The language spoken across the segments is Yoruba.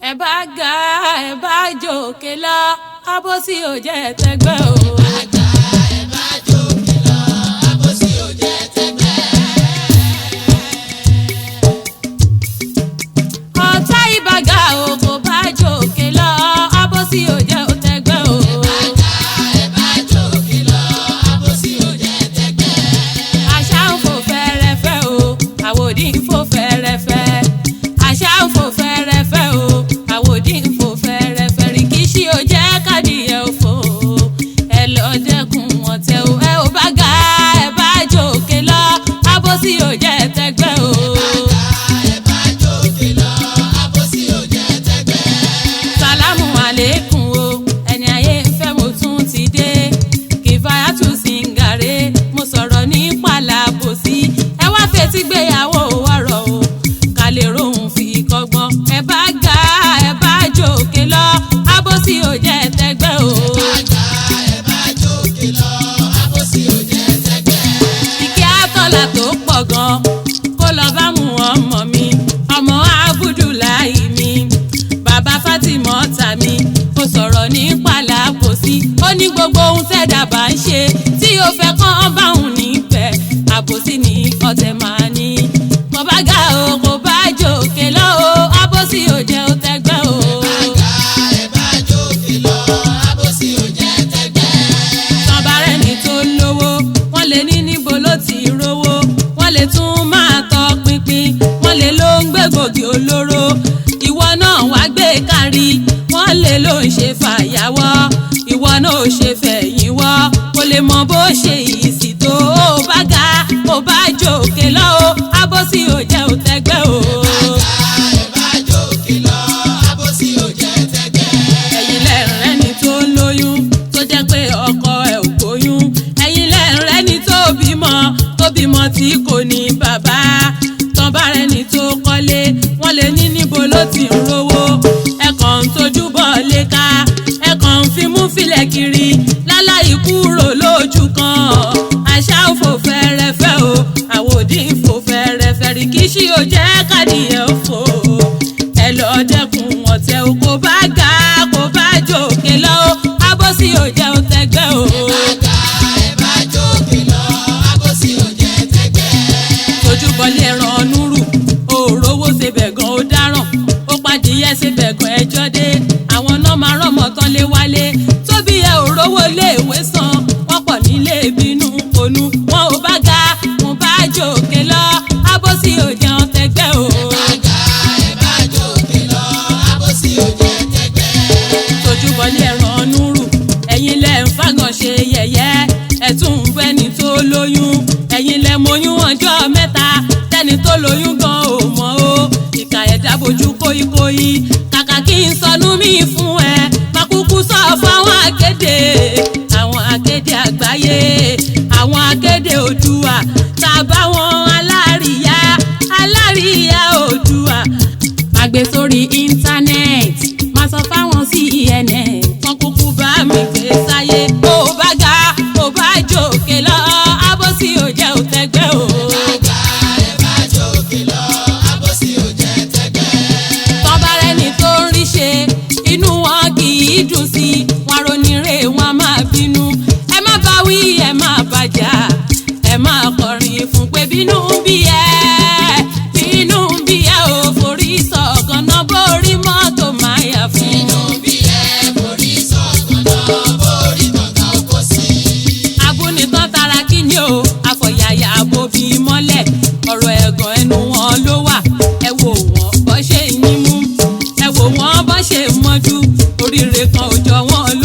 ẹ bá ga ẹ bá jòkè lọ abọ́sí ò jẹ́ tẹgbẹ́ o. àgbà ẹ bá jòkè lọ àbòsí ò jẹ́ tẹgbẹ́. ọ̀tá ìbàgà o kò bá jòkè lọ abọ́sí ò jẹ́ tẹgbẹ́ o. àgbà ẹ bá jòkè lọ àbòsí ò jẹ́ tẹgbẹ́. àṣà ń fò fẹ́rẹ́fẹ́ o àwòdì ń fò fẹ́rẹ́fẹ́ àṣà ń fò fẹ́rẹ́fẹ́ o àwòdì ń fò fẹ́rẹ́fẹ́ rìkíṣí ò jẹ́ kádìyẹ òfò ẹ lọ dẹ́kun ọ̀tẹ̀ o ẹ ò bá ga ẹ bá jòkè lọ abọ́sí ò jẹ́ tẹgbẹ́ o. ẹ bá jòkè lọ àbòsí ò jẹ́ tẹgbẹ́. sàlámù àlékún o ẹni ayé ń fẹ́ mo tún ti dé kìfáyàtú sìngàrè mo sọ̀rọ̀ ní pàlàbòsí ẹ wá fetí gbéyàwó wọ̀rọ̀ o ká lè rohùn fi kọ́gbọ́n ẹ bá ga ẹ bá jòkè lọ abọ́sí ò jẹ́ tẹgbẹ́ o. àgbà ẹ bá jòkè lọ àbòsí ò jẹ́ tẹgbẹ́. ìkẹ́ àtọ́là tó pọ̀ gan kó lọ bá mú ọmọ mi ọmọ abudulayi mi bàbá fatima ọ̀tá mi ó sọ̀rọ̀ ní pàlàbòsí ó ní gbogbo ohun tẹ́dà bá ń ṣe tí ó fẹ́ kán bá òun níbẹ̀ àbòsí ní ọ̀tẹ̀ máa ní kò bá ga o kò bá jòkè lọ o àbòsí ò jẹ́ ó tẹ́gbẹ́ o. àgbà ẹ bá jòkè lọ àbòsí ò jẹ́ tẹgbẹ́. tọ́barẹ́ ni tó lówó wọ́n lè ní níbo ló ti rówó wọ́n lè tún máa tọ pinpin wọ́n lè ló ń gbégbògi olóró ìwọ náà wá gbé kárí wọ́n lè ló ń ṣe fàyàwọ́ ìwọ náà ò ṣe fẹ̀yìn wọ́ kò lè mọ bó ṣe ìsì tó o bá ga o bá jòkè lọ́wọ́ abọ́sí ò jẹ́ ò tẹ́gbẹ́ o. ẹ bá jòkè lọ àbòsí ò jẹ́ tẹgbẹ́. ẹ̀yin lẹ́rìn ẹni tó lóyún tó jẹ́ pé ọkọ ẹ̀ ò gbóyún ẹ̀yin lẹ́rìn ẹni tó bímọ tó bímọ tí kò ní bàbá tán bá rẹni tó kọ́lé wọ́n lè ní níbo ló ti ń rówó ẹ̀kọ́ ń tójú bọ̀ léka ẹ̀kọ́ ń fimú filẹ̀ kiri láláì kúrò lójú kan àṣà òfò fẹ́rẹ́fẹ́ o àwòdì ń fò fẹ́rẹ́fẹ́ rìkíṣí ò jẹ́ kádìyẹ òfò ẹ lọ dẹ́kun ọ̀tẹ̀ o kò bá ga kò bá jòkè lọ o abọ́sí ò jẹ́ o tẹ́gbẹ́ o. àgbà ẹ bá jòkè lọ àbòsí ò jẹ́ tẹgbẹ́. tojúbọlé ẹran núrù òòrówó ṣebẹ̀ gan ó dáràn ó padìyẹ ṣebẹ̀ gan ẹjọ́ dé àwọn náà máa rọ́mọ tán lé wálé tóbi ẹ òrówó léèwé san wọ́n pọ̀ nílé bínú ponú wọn ò bá ga wọn bá jòkè lọ abọ́sí ò jẹ́ o tẹ́gbẹ́ o. àgbà ẹ bá jòkè lọ àbòsí ò jẹ́ tẹgbẹ́. tojúbọlé ẹran núrù ẹ̀yin lẹ ń fagàn ṣe yẹ̀yẹ́ ẹ̀tún ń bẹ́ni tó lóyún ẹ̀yin lẹ mọyún ọjọ́ mẹ́ta tẹ́ni tó lóyún gan ò mọ̀ o ìkà ẹ̀dá bojú kóyíkóyí kàkà kí n sọnù mí fún ẹ má kúkú sọ fáwọn akéde àwọn akéde àgbáyé àwọn akéde òdùà tàbá wọn alárìíyá alárìíyá òdùà àgbè sórí íńtánẹ́ẹ̀tì máa sọ fáwọn cnn wọn kúkú bá mi gbé sáyé ó bá ga ó bá jòkè lọ abọ́sí ò jẹ́ ò tẹ́gbẹ́ o. àgbà ẹ bá jòkè lọ àbòsí ò jẹ́ tẹgbẹ́. tọ́ba rẹni tó ń rí ṣe inú wọn kì í dùn sí i wọn ronire wọn máa bínú ẹ má bá wí ẹ má bàjá ẹ má kọrin fún pé bínú ń bí ẹ bínú ń bí ẹ ò forí sọ̀gànà bórí mọ́tò máa yà fún inú bí ẹ borí sọ̀gbọ̀n náà borí gbọ̀ngàn oko sí. abúnitán tara kí ni o àfọ̀yàyà àbòbí mọ́lẹ̀ ọ̀rọ̀ ẹ̀gàn ẹnu wọn ló wà ẹ wò wọ́n bọ́ ṣe yín mú ẹ wò wọ́n bọ́ ṣe mọ́jú oríire kan ò jọ wọ́n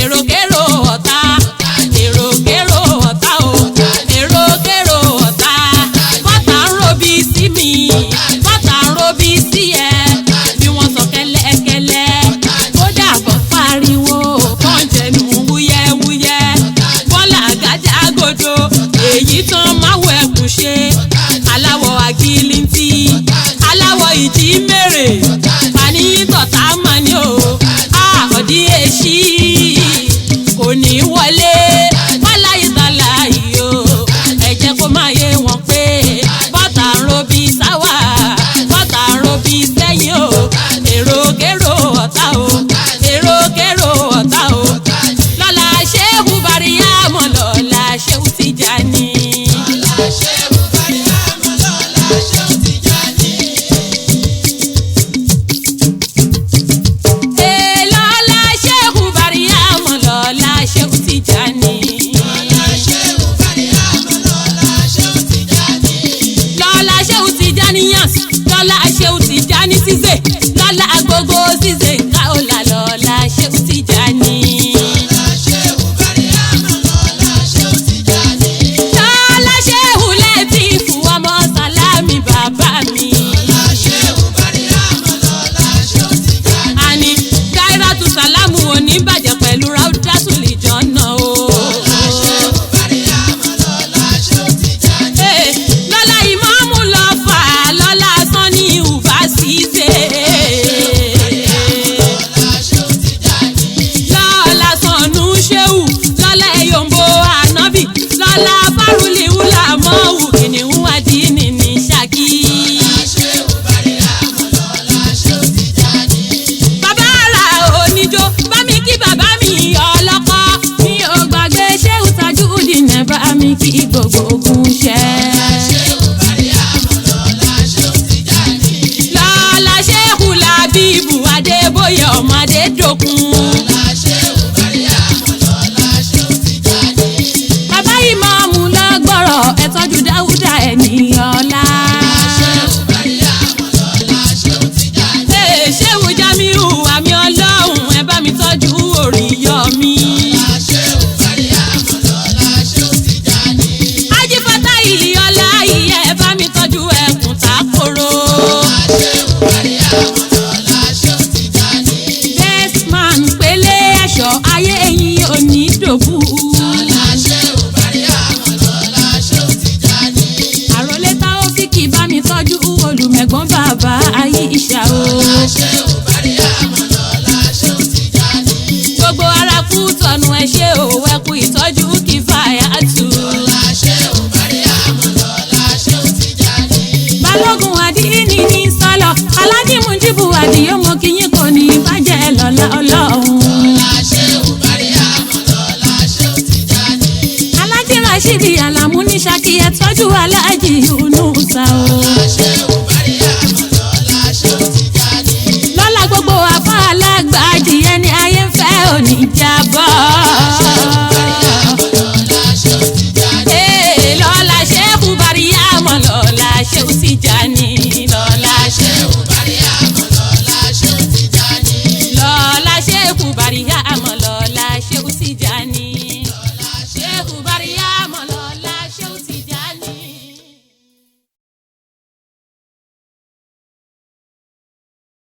èròkérò ọ̀tá èròkérò ọ̀tá o èròkérò ọ̀tá bọ́tà ń robí sí mi bọ́tà ń robí sí ẹ bí wọ́n sọ kẹ́lẹ́kẹ́lẹ́ kódà bọ́ pariwo kàn jẹnu wúyẹ́wúyẹ́ bọ́lá àgájá gòdò èyí tán máwọ̀ ẹkùn ṣe aláwọ̀ àgìlìntì aláwọ̀ ìjì mèrè pàníyí tọ̀tà mọ́ni o àkọ́dí èṣí kò ní wọlé wálá ìtàlá yìí o ẹ jẹ́ kó máa yé wọn pé bọ́tà ń robí sáwà bọ́tà ń robí sẹ́yìn o èròkérò ọ̀tá o èròkérò ọ̀tá o lọ́la ṣéhù bàríyá mọ̀ lọ́la ṣéhù Tìjàní. Ee, lọ́la ṣéhù bàríyá mọ̀ lọ́la ṣéhù Tìjàní. lọ́la ṣéhù Tìjàní yàn lọ́la ṣéhù Tìjàní ṣíṣe lọ́la gbogbo ṣíṣe ká ó là lọ́la ṣéhù Tìjàní. lọ́la ṣéhù lẹ́tí fún ọmọ sálámì bàbá mi. àní dáírátù sálámù òní bàjẹ́ pẹ̀lú ráúdátù lè jọ́nà o. Ee, lọ́la ìmáàmù lọ fà á lọ́la sanni ìhùbá ṣíṣe. lọ́la sànú ṣéwù lọ́la ẹ̀yọ̀mbó ànábì lọ́la fárúlìhùlà mọ́wù kìnìún àdínì ní ṣákì. bàbá ara oníjó bá mi kí bàbá mi ọlọ́kọ́ mi ò gbàgbé ṣéwù Tajudeen ẹ̀ bá mi kí gbogbo ogun ṣẹ́. lọ́la ṣéhù làbíbù adébóyè ọmọdé dòkun. bàbá ìmáàmù lọ́gbọ̀rọ̀ ẹ̀ tọ́jú dáúdà ènìyàn ọ̀la. Ee, ṣéhù jamiu àmì ọlọ́run ẹ bá mi tọ́jú òrìyọ mi. ajífọ́tà ìyọ́lá ìyẹ́ ẹ bá mi tọ́jú ẹkùn tákòrò. best man pélé ẹ̀ṣọ́ ayé ẹ̀yìn òní dòbú. àròlé táwọ́fíkì bá mi tọ́jú olùmẹ̀gbọ́n bàbá ayé ìṣà o. gbogbo ara kú tọ̀nù ẹ ṣe ò ẹkú ìtọ́jú kí fàyà tù. balógun àdínní ní sálọ aládìmú jíbù àdìyó mo kí yín kò ní bàjẹ́ lọ́la ọlọ́run. alájí rashidi alamu ní ṣákì ẹ tọ́jú alájí